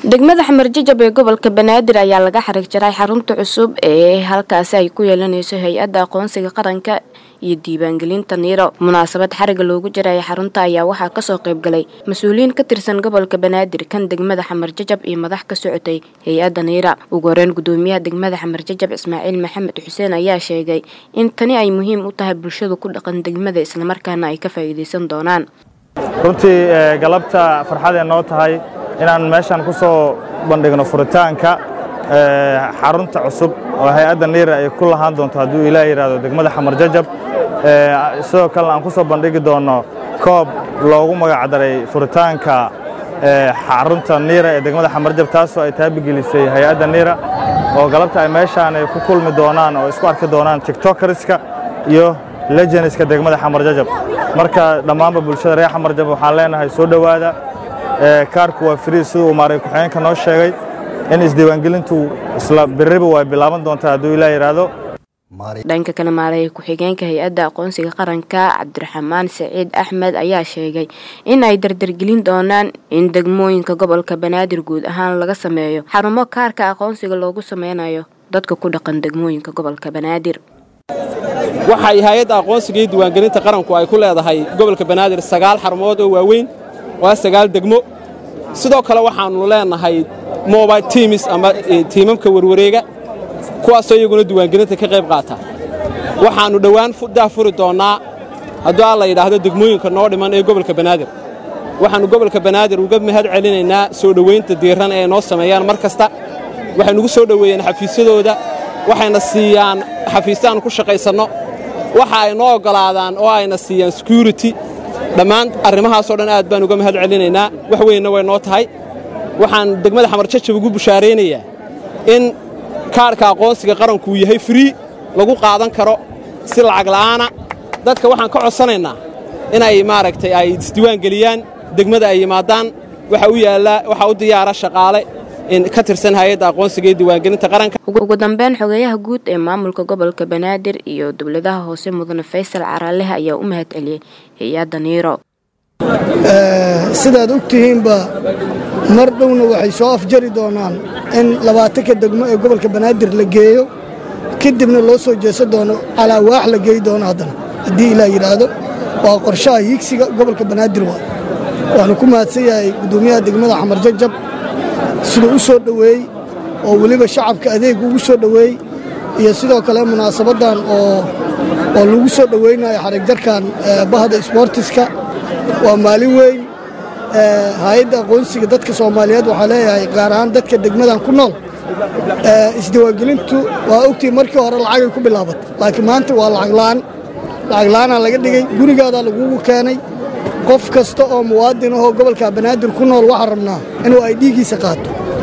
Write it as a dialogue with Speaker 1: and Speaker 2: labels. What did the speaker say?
Speaker 1: degmada xamarjajab ee gobolka banaadir ayaa laga xarig jaray xarunta cusub ee halkaasi ay ku yeelanayso hay-adda aqoonsiga qaranka iyo diiwaangelinta niiro munaasabad xariga loogu jiraya xarunta ayaa waxaa kasoo qaybgalay mas-uuliyiin ka tirsan gobolka banaadir kan degmada xamarjajab iyo madax ka socotay hay-adda niira ugu horeyn gudoomiyaha degmada xamarjajab ismaaciil maxamed xuseen ayaa sheegay in tani ay muhiim u tahay bulshada ku dhaqan degmada islamarkaana ay ka faa'iidaysan doonaan
Speaker 2: runtii galabta farxadee noo tahay inaan meeshaan ku soo bandhigno furitaanka xarunta cusub oo hay-adda niira ay ku lahaan doonto hadduu ilaah yidhaahdo degmada xamarjajab sidoo kalena aan ku soo bandhigi doonno koob loogu magacdaray furitaanka xarunta niira ee degmada xamarjab taasoo ay taabigelisay hay-adda niira oo galabta ay meeshaan ay ku kulmi doonaan oo isku arki doonaan tiktokariska iyo lejenska degmada xamarjajab marka dhammaanba bulshada reer xamarjab waxaan leenahay soo dhowaada kaarku waa frii siduu uu maaray ku-xigeenka noo sheegay in isdiiwaangelintu isla biriba way bilaaban doontaa hadduu ilaa yidhaahdo
Speaker 1: dhanka kale maaraya ku-xigeenka hay-adda aqoonsiga qaranka cabdiraxmaan saciid axmed ayaa sheegay in ay dardargelin doonaan in degmooyinka gobolka banaadir guud ahaan laga sameeyo xarumo kaarka aqoonsiga loogu sameynayo dadka ku dhaqan degmooyinka gobolka banaadir
Speaker 3: waxay hay-adda aqoonsiga iyo diiwaangelinta qaranku ay ku leedahay gobolka banaadir sagaal xarumood oo waaweyn waa sagaal degmo sidoo kale waxaannu leenahay mobile tiimis ama tiimamka warwareega kuwaasoo iyaguna diiwaangelinta ka qayb qaata waxaannu dhowaan daa furi doonnaa hadduu alla yidhaahdo degmooyinka noo dhiman ee gobolka banaadir waxaannu gobolka banaadir uga mahad celinaynaa soo dhowaynta diiran ee noo sameeyaan mar kasta waxay nugu soo dhoweeyeen xafiisyadooda waxayna siiyaan xafiisyaannu ku shaqaysanno waxa ay noo oggolaadaan oo ayna siiyaan security dhammaan arrimahaasoo dhan aad baan uga mahad celinaynaa wax weynna way noo tahay waxaan degmada xamarjajab ugu bushaaraynayaa in kaadhka aqoonsiga qarankuu yahay frii lagu qaadan karo si lacag la'aana dadka waxaan ka codsanaynaa inay maaragtay ay isdiiwaangeliyaan degmada ay yimaadaan waxa u yaallaa waxaa u diyaara shaqaale ka tirsan hay-adda aqoonsiga iyo diiwaangelinta qaranka
Speaker 1: ugu dambeyn xogeeyaha guud ee maamulka gobolka banaadir iyo dowladaha hoose mudane faysal caraalehe ayaa u mahad celiyey hay-adda niiro
Speaker 4: sidaad og tihiinba mar dhowna waxay soo afjari doonaan in labaatanka degmo ee gobolka banaadir la geeyo kadibna loo soo jeesan doono calaawaax la geey doono haddana haddii ilaa yidhaahdo waa qorshaha hiigsiga gobolka banaadir waa waxaanu ku mahadsan yahay guddoomiyaha degmada xamarjajab siduu u soo dhoweey oo weliba shacabka adeeg ugu soo dhoweey iyo sidoo kale munaasabaddan oo oo lagu soo dhoweynayo xarigjarkan bahda isboortiska waa maalin weyn hay-adda aqoonsiga dadka soomaaliyeed waxaa leeyahay gaar ahaan dadka degmadan ku nool isdiiwaangelintu waa ogtii markii hore lacagay ku bilaabatay laakiin maanta waa lacaglaan lacaglaanaa laga dhigay gurigaadaa lagugu keenay qof kasta oo muwaadin ahoo gobolka banaadir ku nool waxaa rabnaa inuu ay dhiiggiisa qaato